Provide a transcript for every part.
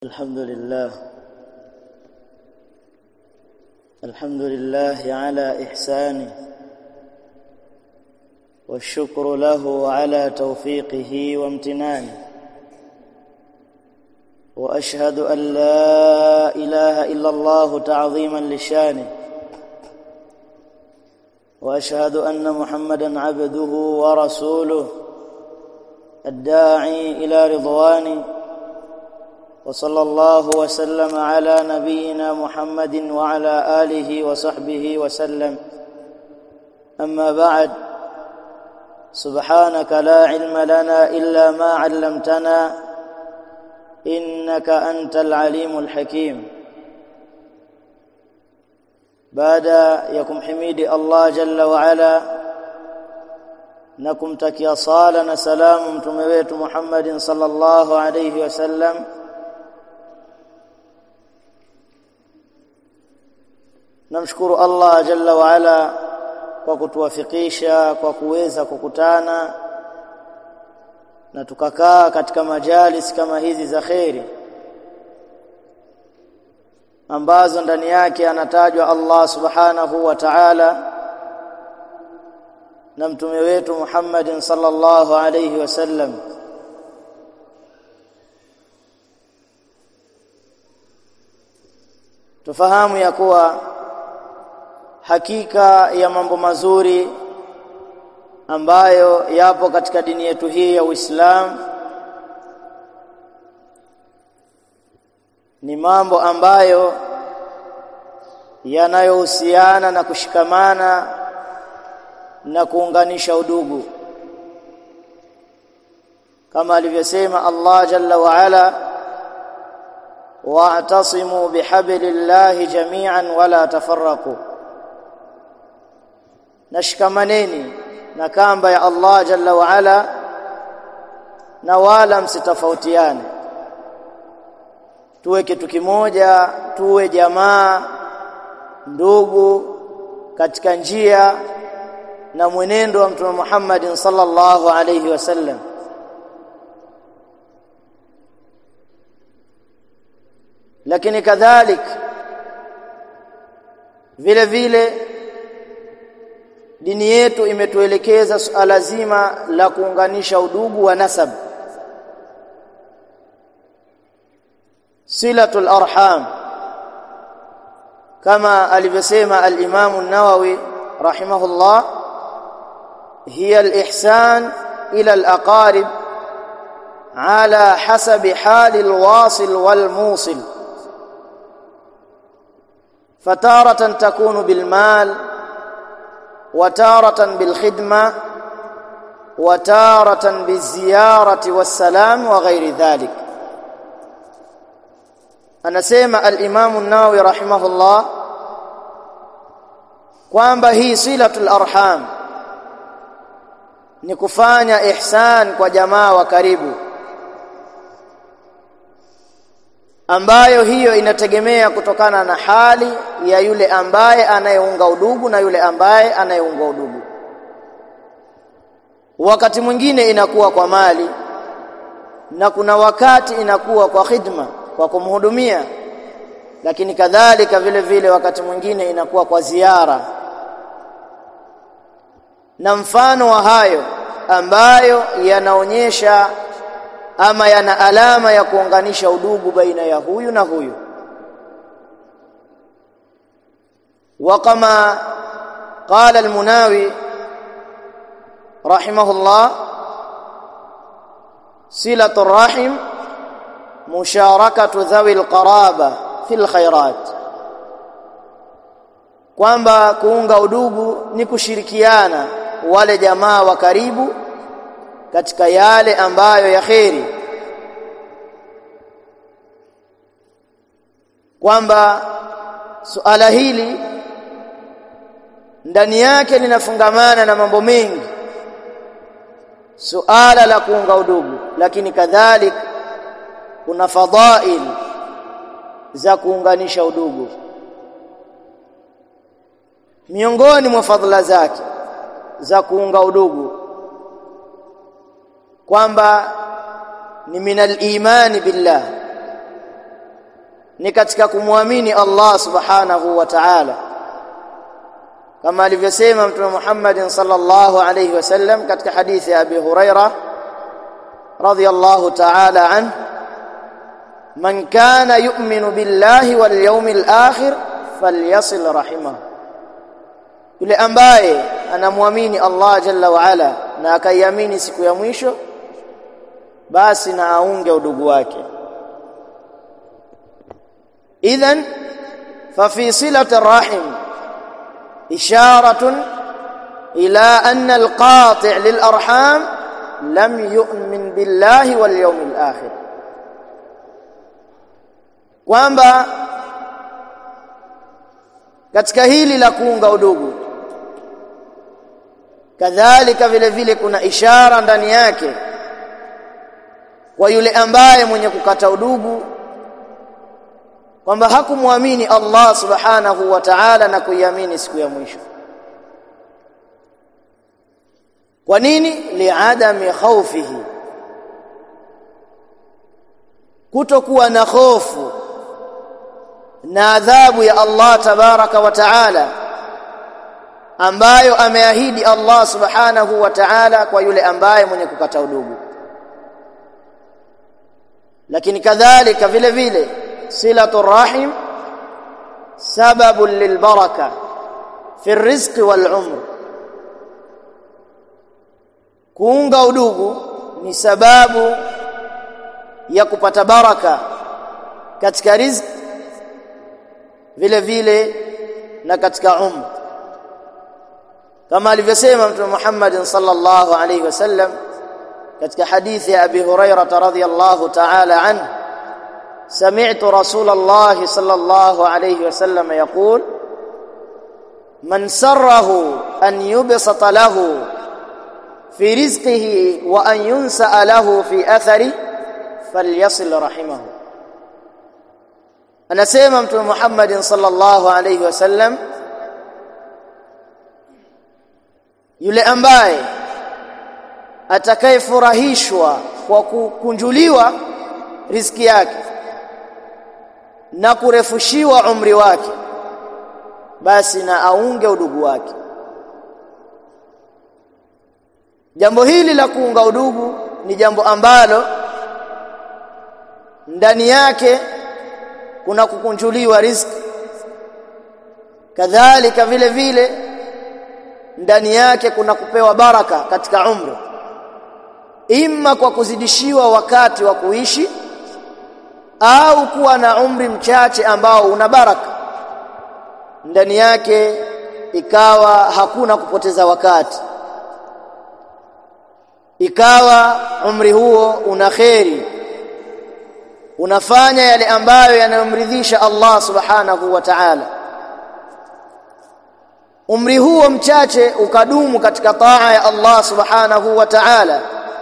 الحمد لله الحمد لله على إحسانه والشكر له على توفيقه وامتنانه وأشهد أن لا إله إلا الله تعظيما لشانه وأشهد أن محمدا عبده ورسوله الداعي إلى رضوانه وصلى الله وسلم على نبينا محمد وعلى آله وصحبه وسلم أما بعد سبحانك لا علم لنا إلا ما علمتنا إنك أنت العليم الحكيم بعد يكم حميد الله جل وعلا na kumtakia sala na salamu mtume wetu Muhammadin sallallahu alayhi wasallam namshukuru Allah jalla wa ala kwa kutuwafikisha kwa kuweza kukutana na tukakaa katika majalis kama hizi za kheri ambazo ndani yake anatajwa Allah subhanahu wa ta'ala na mtume wetu Muhammadin sallallahu alayhi wasallam tufahamu ya kuwa hakika ya mambo mazuri ambayo yapo katika dini yetu hii ya Uislamu ni mambo ambayo yanayohusiana na kushikamana na kuunganisha udugu kama alivyosema Allah jalla wa ala wa'tasimu bihablillahi jami'an wala tafarraqu nashikamaneni na kamba ya Allah jalla wa ala na wala msitofautiane tuwe kitu kimoja tuwe jamaa ndugu katika njia na mwenendo wa mtume Muhammad sallallahu alayhi wasallam lakini kadhalik vile vile dini yetu imetuelekeza suala zima la kuunganisha udugu wa nasab silatul arham kama alivyosema al-Imam an-Nawawi rahimahullah هي الإحسان إلى الأقارب على حسب حال الواصل والموصل فتارة تكون بالمال وتارة بالخدمة وتارة بالزيارة والسلام وغير ذلك أنا سيما الإمام الناوي رحمه الله kwamba hii silatul arham ni kufanya ihsan kwa jamaa wa karibu ambayo hiyo inategemea kutokana na hali ya yule ambaye anayeunga udugu na yule ambaye anayeunga udugu wakati mwingine inakuwa kwa mali na kuna wakati inakuwa kwa khidma kwa kumhudumia lakini kadhalika vile vile wakati mwingine inakuwa kwa ziara na mfano wa hayo ambayo yanaonyesha ama yana alama ya kuunganisha udugu baina ya huyu na huyu وكما قال المناوي رحمه الله صله الرحم مشاركه ذوي القرابه في الخيرات kwamba kuunga udugu ni kushirikiana wale jamaa wa karibu katika yale ambayo ya kheri kwamba suala hili ndani yake linafungamana na mambo mengi suala la kuunga udugu lakini kadhalika kuna fadhail za kuunganisha udugu miongoni mwa fadhila zake za kuunga udugu kwamba ni minal imani billah ni katika kumwamini Allah subhanahu wa ta'ala kama alivyosema mtume Muhammad sallallahu alayhi wasallam katika hadithi ya Abi Huraira radiyallahu ta'ala anhu man kana yu'minu billahi wal yawmil akhir falyasil rahimahu yule ambaye anamwamini Allah jalla wa ala na akaiamini siku ya mwisho basi na aunge udugu wake idhan fa fi silati rahim isharatun ila anna alqati' lil arham lam yu'min billahi wal yawmil akhir kwamba katika hili la kuunga udugu kadhalika vile vile kuna ishara ndani yake kwa yule ambaye mwenye kukata udugu kwamba hakumwamini Allah subhanahu wa ta'ala na kuiamini siku ya mwisho kwa nini liadami khawfihi kutokuwa na hofu na adhabu ya Allah tabaraka wa taala ambayo ameahidi Allah subhanahu wa ta'ala kwa yule ambaye mwenye kukata udugu lakini kadhalika vile vile silatu rahim sababu lilbaraka fi rizqi wal umr kuunga udugu ni sababu ya kupata baraka katika riziki vile vile na katika umr kama alivyosema mtume Muhammad sallallahu alayhi wasallam katika hadithi ya Abi Hurairah radhiyallahu ta'ala anhu سمعت رسول الله صلى الله عليه وسلم يقول من سره أن يبسط له في رزقه وأن ينسأ له في أثره فليصل رحمه anasema mtume Muhammad sallallahu alayhi wasallam yule ambaye atakayefurahishwa kwa kukunjuliwa riziki yake na kurefushiwa umri wake basi na aunge udugu wake jambo hili la kuunga udugu ni jambo ambalo ndani yake kuna kukunjuliwa riziki kadhalika vile vile ndani yake kuna kupewa baraka katika umri imma kwa kuzidishiwa wakati wa kuishi au kuwa na umri mchache ambao una baraka ndani yake ikawa hakuna kupoteza wakati ikawa umri huo una kheri unafanya yale ambayo yanayomridhisha Allah subhanahu wa ta'ala umri huo mchache ukadumu katika taa ya Allah subhanahu wa ta'ala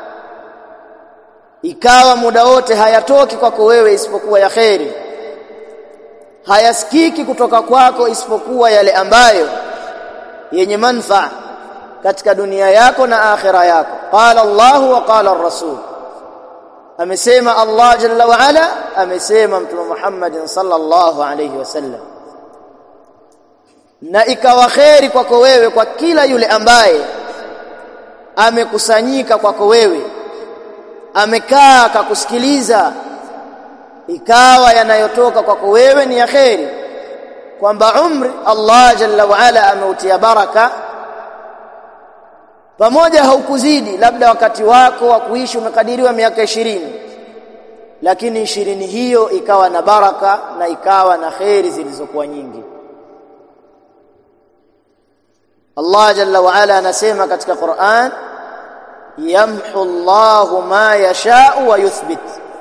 ikawa muda wote hayatoki kwako wewe isipokuwa ya kheri hayasikiki kutoka kwako isipokuwa yale ambayo yenye manfaa katika dunia yako na akhira yako qala Allah wa qala ar-rasul amesema Allah jalla wa ala amesema mtume Muhammad sallallahu alayhi wasallam na ikawa kheri kwako wewe kwa kila yule ambaye amekusanyika kwako wewe amekaa akakusikiliza ikawa yanayotoka kwako wewe ni ya kheri kwamba umri Allah jalla wa ala ameutia baraka pamoja haukuzidi labda wakati wako wa kuishi umekadiriwa miaka ishirini lakini ishirini hiyo ikawa na baraka na ikawa na kheri zilizokuwa nyingi Allah jalla wa ala anasema katika Qur'an yamhu Allahu ma yasha'u wa yuthbit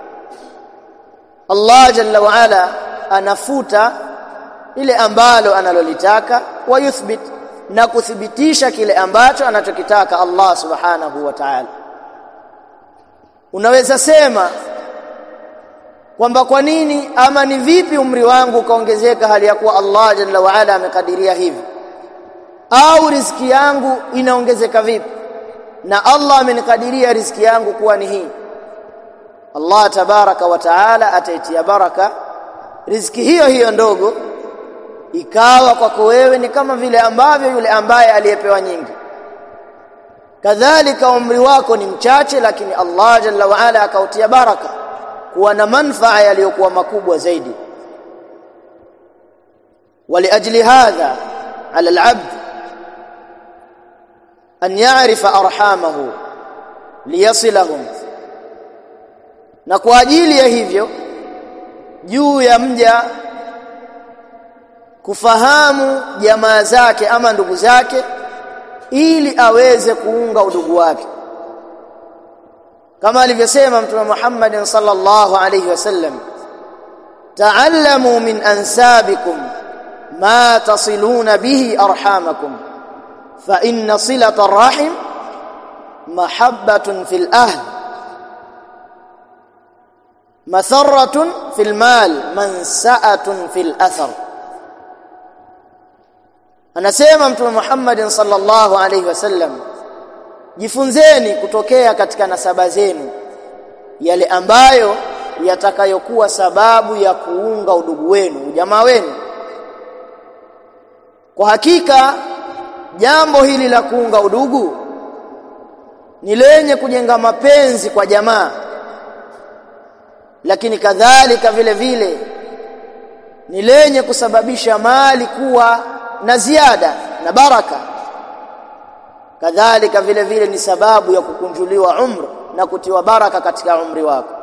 Allah jalla wa ala anafuta ile ambalo analolitaka wa yuthbit na kuthibitisha kile ambacho anachokitaka Allah subhanahu wa ta'ala unaweza sema kwamba kwa nini ama ni vipi umri wangu ukaongezeka hali ya kuwa Allah jalla wa ala amekadiria hivi au riziki yangu inaongezeka vipi na Allah amenikadiria riziki yangu kuwa ni hii Allah tabaraka wa taala ataitia baraka riziki hiyo hiyo ndogo ikawa kwako wewe ni kama vile ambavyo yule ambaye aliyepewa nyingi kadhalika umri wako ni mchache lakini Allah jalla wa ala akautia baraka kuwa na manfaa yaliyokuwa makubwa zaidi ولأجل هذا على العبد أن يعرف أرحامه ليصلهم na kwa ajili ya hivyo juu ya mja kufahamu jamaa zake ama ndugu zake ili aweze kuunga udugu wake kama alivyosema mtume Muhammad sallallahu alayhi wasallam ta'allamu min ansabikum ma tasiluna bihi arhamakum fa inna silata arrahim mahabbatun fil ahl matharatun fil mal mansa'atun fil athar anasema mtume Muhammad sallallahu alayhi wasallam jifunzeni kutokea katika nasaba zenu yale ambayo yatakayokuwa sababu ya kuunga udugu wenu ujamaa wenu kwa hakika jambo hili la kuunga udugu ni lenye kujenga mapenzi kwa jamaa lakini kadhalika vile vile ni lenye kusababisha mali kuwa na ziada na baraka kadhalika vile vile ni sababu ya kukunjuliwa umri na kutiwa baraka katika umri wako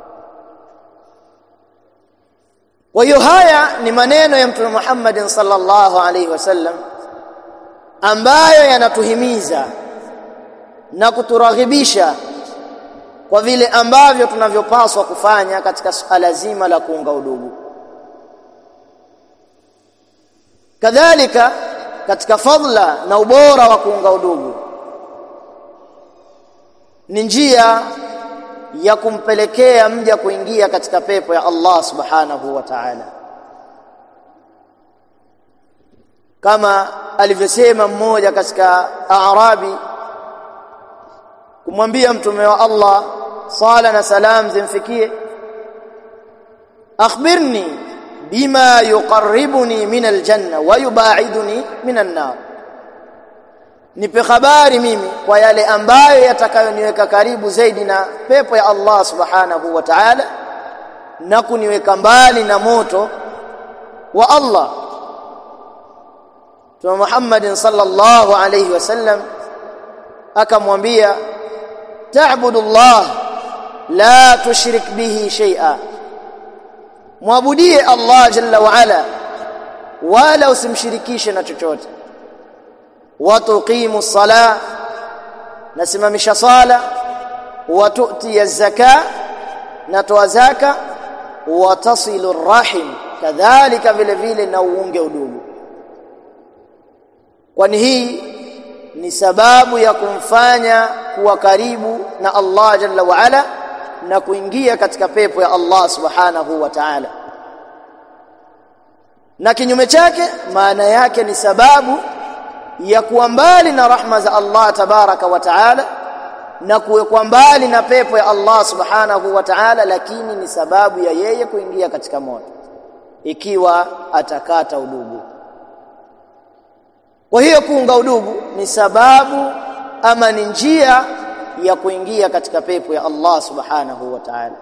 kwa hiyo haya ni maneno ya mtume Muhammad sallallahu alaihi wasallam ambayo yanatuhimiza na kuturaghibisha kwa vile ambavyo tunavyopaswa kufanya katika suala zima la kuunga udugu kadhalika katika fadla na ubora wa kuunga udugu ni njia ya kumpelekea mja kuingia katika pepo ya Allah subhanahu wa ta'ala kama alivyosema mmoja katika Arabi kumwambia mtume wa Allah sala na salam zimfikie akhbirni bima yuqarribuni min aljanna wa yubaiduni min an-nar nipe habari mimi kwa yale ambayo yatakayoniweka karibu zaidi na pepo ya Allah subhanahu wa ta'ala na kuniweka mbali na moto wa Allah Mtume Muhammad sallallahu alayhi wasallam akamwambia ta'budu Allah la tushrik bihi shay'a muabudie Allah jalla wa ala wala usimshirikishe na chochote watuqimu sala nasimamisha sala watuti zaka natoa zaka watasilu rahim kadhalika vile vile na uunge udugu kwani hii ni sababu ya kumfanya kuwa karibu na Allah jalla wa ala na kuingia katika pepo ya Allah subhanahu wa ta'ala na kinyume chake maana yake ni sababu ya kuwa mbali na rahma za Allah tabaraka wa taala na kuwekwa mbali na pepo ya Allah subhanahu wa ta'ala lakini ni sababu ya yeye kuingia katika moto ikiwa atakata udugu kwa hiyo kuunga udugu ni sababu ama ni njia ya kuingia katika pepo ya Allah subhanahu wa ta'ala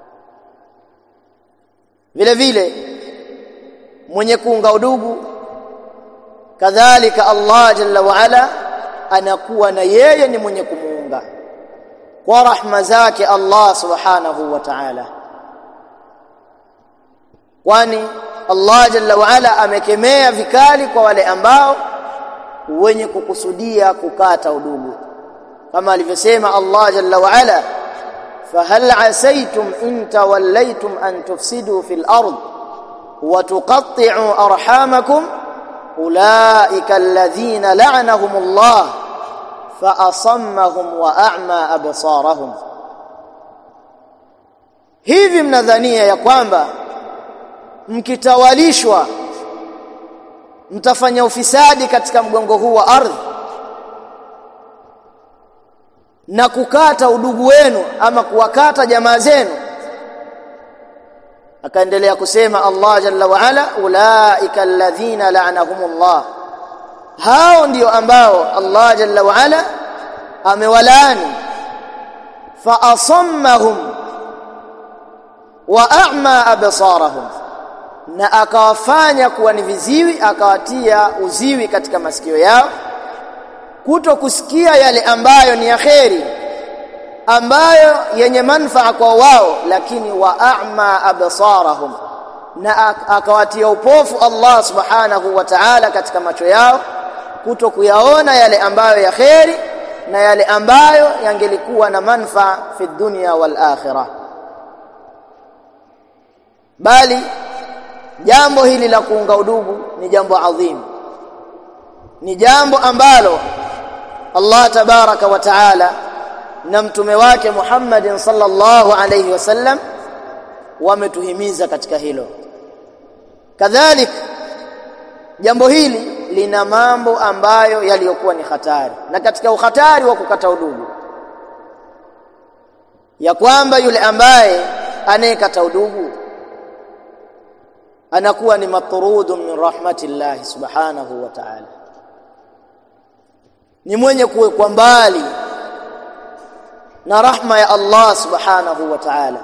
vile vile mwenye kuunga udugu kadhalika Allah jalla wa ala anakuwa na yeye ni mwenye kumuunga kwa rahma zake Allah subhanahu wa ta'ala kwani Allah jalla wa ala amekemea vikali kwa wale ambao wenye kukusudia kukata udugu kama alivyosema Allah jalla wa ala fahal asaytum in tawallaytum an tufsidu fil ard wa tuqatti'u arhamakum ulaika alladhina la'anahumullah fa asammahum wa a'ma absarahum hivi mnadhania ya kwamba mkitawalishwa mtafanya ufisadi katika mgongo huu wa ardhi na kukata udugu wenu ama kuwakata jamaa zenu akaendelea kusema Allah jalla wa ala ulaika alladhina la'anahumullah hao ndio ambao Allah jalla wa ala amewalaani fa asammahum wa a'ma absarahum na akawafanya kuwa ni viziwi akawatia uziwi katika masikio yao kuto kusikia yale ambayo ni yaheri ambayo yenye manfaa kwa wao lakini wa a'ma absarahum na akawatia upofu Allah subhanahu wa ta'ala katika macho yao kuto kuyaona yale ambayo ya kheri na yale ambayo yangelikuwa na manfaa fi dunya wal akhirah bali jambo hili la kuunga udugu ni jambo adhimu ni jambo ambalo Allah tabaraka wa taala na mtume wake Muhammadin sallallahu alayhi wasallam wametuhimiza katika hilo kadhalik jambo hili lina mambo ambayo yaliyokuwa ni hatari na katika uhatari wa kukata udugu ya kwamba yule ambaye anayekata udugu anakuwa ni matrudun min rahmatillah subhanahu wa ta'ala ni mwenye kuwekwa mbali na rahma ya Allah subhanahu wa ta'ala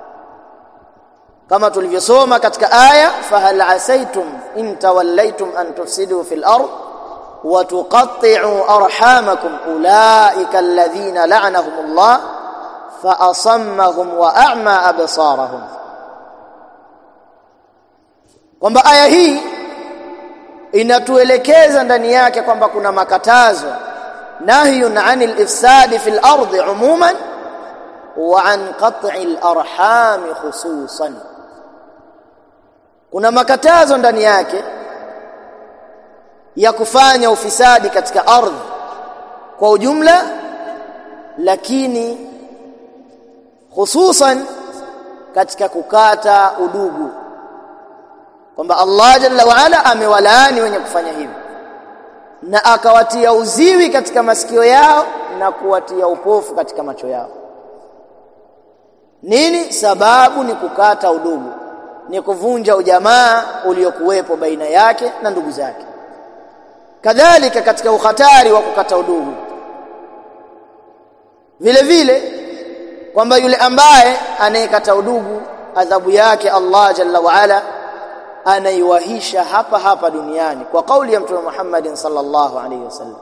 kama tulivyosoma katika aya fahal asaitum in tawallaytum an tufsidu fil ard wa tuqatti'u arhamakum ulaika alladhina la'anahum Allah fa asammahum wa a'ma absarahum kwamba aya hii inatuelekeza ndani yake kwamba kuna makatazo nahyun 'anil ifsadi fil ardi 'umuman wa 'an qat'il arham khususan kuna makatazo ndani yake ya kufanya ufisadi katika ardhi kwa ujumla lakini hususan katika kukata udugu kwamba Allah jalla wa ala amewalaani wenye kufanya hivyo na akawatia uziwi katika masikio yao na kuwatia upofu katika macho yao nini sababu ni kukata udugu ni kuvunja ujamaa uliokuwepo baina yake na ndugu zake kadhalika katika uhatari wa kukata udugu vile vile kwamba yule ambaye anayekata udugu adhabu yake Allah jalla wa ala anaiwahisha hapa hapa duniani kwa kauli ya mtume Muhammad sallallahu alayhi wasallam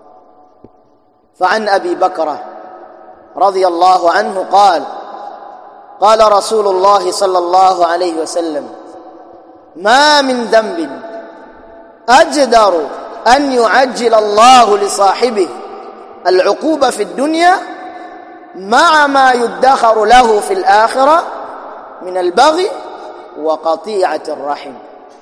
فعن ابي بكر رضي الله عنه قال قال رسول الله صلى الله عليه وسلم ما من ذنب اجدر ان يعجل الله لصاحبه العقوبه في الدنيا مع ما يدخر له في الاخره من البغي وقطيعه الرحم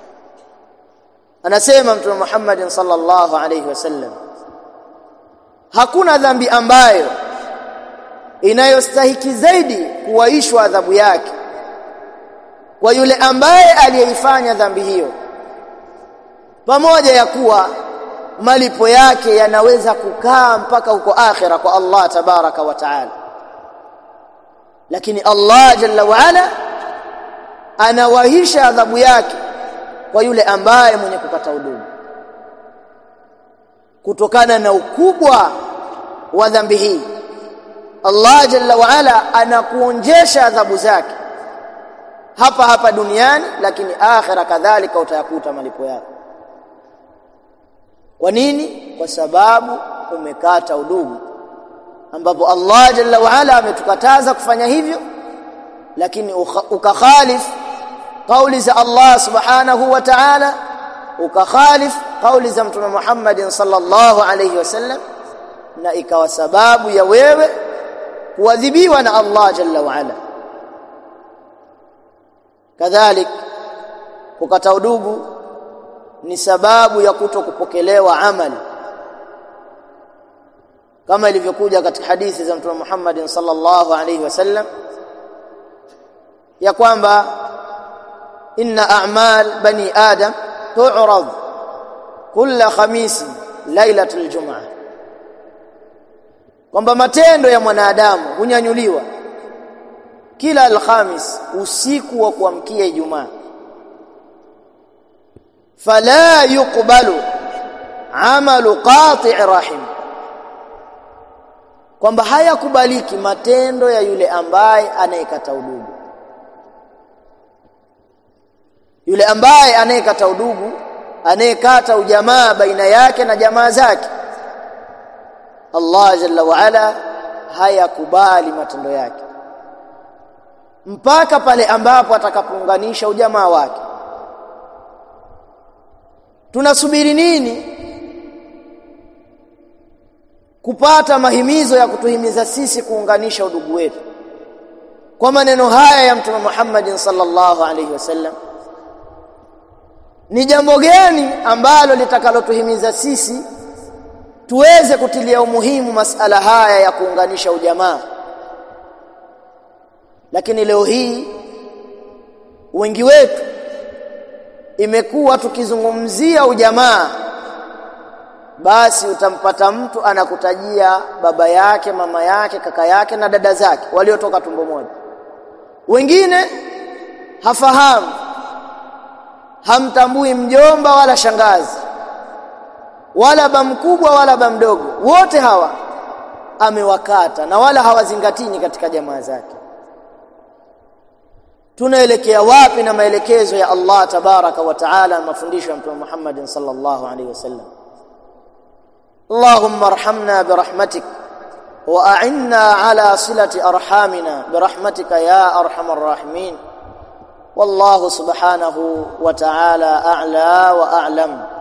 anasema mtume Muhammad sallallahu alayhi wasallam hakuna dhambi ambayo inayostahiki zaidi kuwaishwa adhabu yake kwa yule ambaye aliyeifanya dhambi hiyo pamoja ya kuwa malipo yake yanaweza kukaa mpaka huko akhira kwa Allah tabaraka wa taala lakini Allah jalla wa ala anawahisha adhabu yake kwa yule ambaye mwenye kupata udugu kutokana na ukubwa wa dhambi hii Allah jalla wa ala anakuonjesha adhabu zake hapa hapa duniani lakini akhira kadhalika utayakuta malipo yake kwa nini kwa sababu umekata udugu ambapo Allah jalla wa ala ametukataza kufanya hivyo lakini ukakhalif kauli za Allah subhanahu wa ta'ala ukakhalif kauli za mtume Muhammad sallallahu alayhi wasallam na ikawa sababu ya wewe kuadhibiwa na Allah jalla wa ala kadhalik kukata udugu ni sababu ya kuto kupokelewa amali kama ilivyokuja katika hadithi za mtume Muhammad sallallahu alayhi wasallam ya kwamba inna a'mal bani adam tu'rad kulla khamis lailatul jum'ah kwamba matendo ya mwanadamu hunyanyuliwa kila alhamis usiku wa kuamkia Ijumaa fala yuqbalu amalu qati' rahim kwamba hayakubaliki matendo ya yule ambaye anayekata udugu yule ambaye anayekata udugu anayekata ujamaa baina yake na jamaa zake Allah jalla wa ala hayakubali matendo yake mpaka pale ambapo atakapounganisha ujamaa wake tunasubiri nini kupata mahimizo ya kutuhimiza sisi kuunganisha udugu wetu kwa maneno haya ya mtume Muhammad sallallahu alaihi wasallam ni jambo gani ambalo litakalotuhimiza sisi tuweze kutilia umuhimu masala haya ya kuunganisha ujamaa lakini leo hii wengi wetu imekuwa tukizungumzia ujamaa basi utampata mtu anakutajia baba yake mama yake kaka yake na dada zake waliotoka tumbo moja wengine hafahamu hamtambui mjomba wala shangazi wala ba mkubwa wala ba mdogo wote hawa amewakata na wala hawazingatini katika jamaa zake tunaelekea wapi na maelekezo ya Allah tabaraka wa taala mafundisho ya mtume Muhammad sallallahu alaihi wasallam اللهم ارحمنا برحمتك واعنا على صله ارحامنا برحمتك يا ارحم الراحمين والله سبحانه وتعالى اعلى واعلم